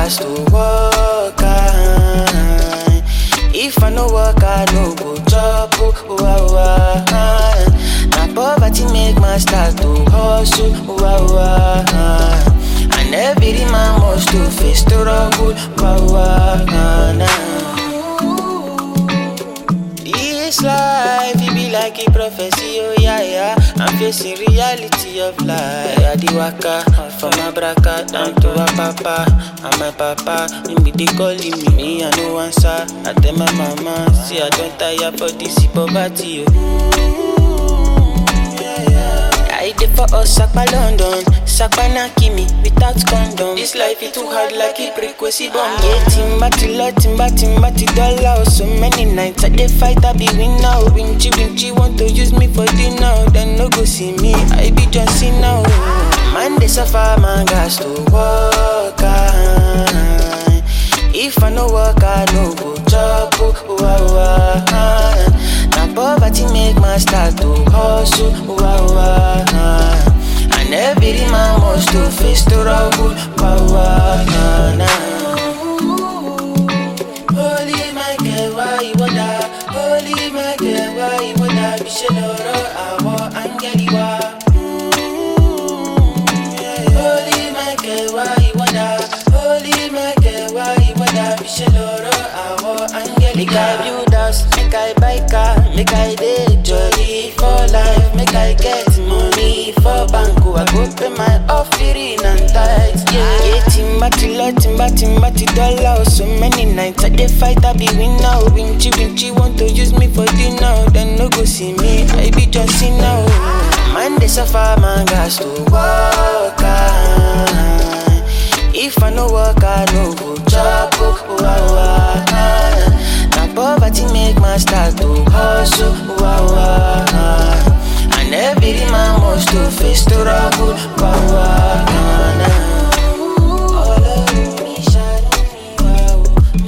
gas to work. ah. If I no work, I no go chop. Oh, oh, ah, ah. Na poverty make my start to hustle. Oh, ah, ah. And every man must to face struggle. Oh, ah, ah, nah. This life, it be like a prophecy, oh yeah, yeah. I'm facing reality of life. I di waka from Abraka down to Apapa. And my papa, him be they calling me, me I no answer. I tell my mama, see I don't tire for this poverty, oh. I did for us, Sakpa London, Sakpa Nakimi, without condom. This life is too hard like a frequency bomb. Yeah, timba tilla, timba timba ti dollar. So many nights I dey fight, I be win now. Winchy winchy want to use me for dinner, then no go see me. I be John Cena. oh. Man they suffer, man gas to work. ah. If I no work, I no go chop. Oh, oh, oh, ah. Na poverty make my start to hustle. Oh, oh, ah. And every man must to face struggle. Oh, oh, nah, nah. Holy Michael, why you wonder? Holy Michael, why you wonder? Bisheloro, awo, angeliwa. Holy Michael, why you wonder? Holy Michael, why you wonder? Bisheloro, awo, angeliwa. Make I build house, make I buy car, make I dey jolly for life, make I get money for bank. oh, I go pay my offering and tithes. Yeah, yeah, timba tilla, timba timba ti dollar. oh, So many nights I dey fight, I be win now. Winchy winchy want to use me for dinner, then no go see me. I be John Cena. oh. Man they suffer, man gas to work. ah. If I no work, I no go chop. Oh, oh, oh, ah. Na poverty make my start to hustle. Oh, oh, ah. And every man must to face struggle. Oh, oh, ah, nah. All of me, shadow me, wow.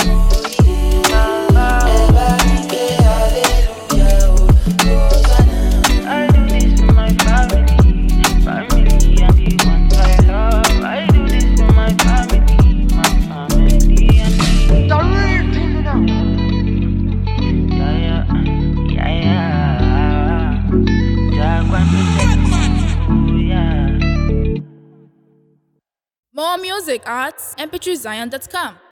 Eba, ike, hallelujah, oh, Hosanna. I do this for my family, family and the ones I love. I do this for my family, my family and the yeah, yeah, yeah, yeah. Jaguar protect me, oh yeah. More music at mp3zion.com.